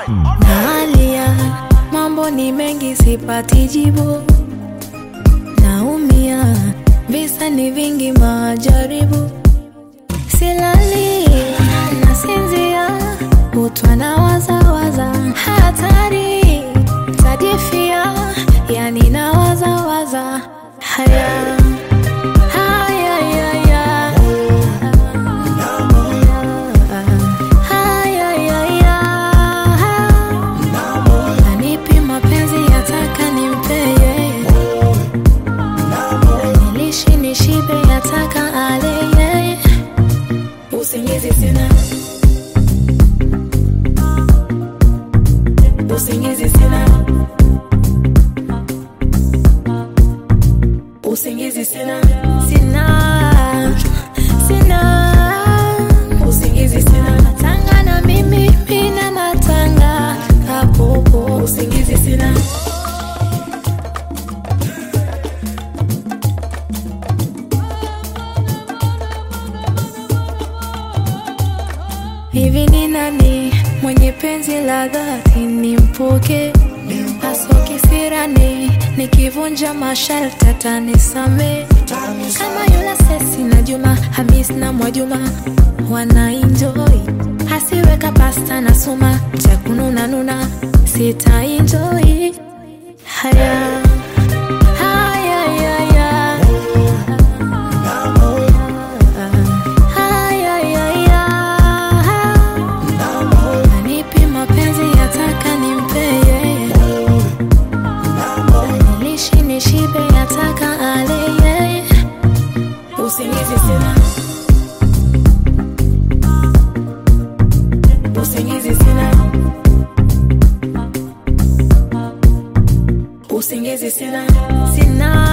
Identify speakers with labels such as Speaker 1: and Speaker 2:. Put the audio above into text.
Speaker 1: Nalia, mambo ni mengi, sipati jibu. Naumia, visa ni vingi, majaribu. Silali, nasinzia, kutwa na wazawaza, hatari, tajifia, yani na wazawaza, haya haya haya haya haya Anipi mapenzi yataka nimpeye, nilishi nishibe yataka aleye, usingizi sina, usingizi sina, usingizi sina, sina, sina, usingizi sina, matanga na mimi mina matanga kapopo, usingizi sina. Hivi ni nani mwenye penzi la dhati nimpoke? Aso kisirani nikivunja masharti atanisame kama yula Sesi na Juma Hamis na Mwajuma wana enjoy hasiweka pasta na suma cha kununa nuna sita enjoy haya haya haya haya haya Anipi mapenzi yataka nimpeye, nilishi nishibe yataka aleye, usingizi sina, usingizi sina, usingizi sina, sina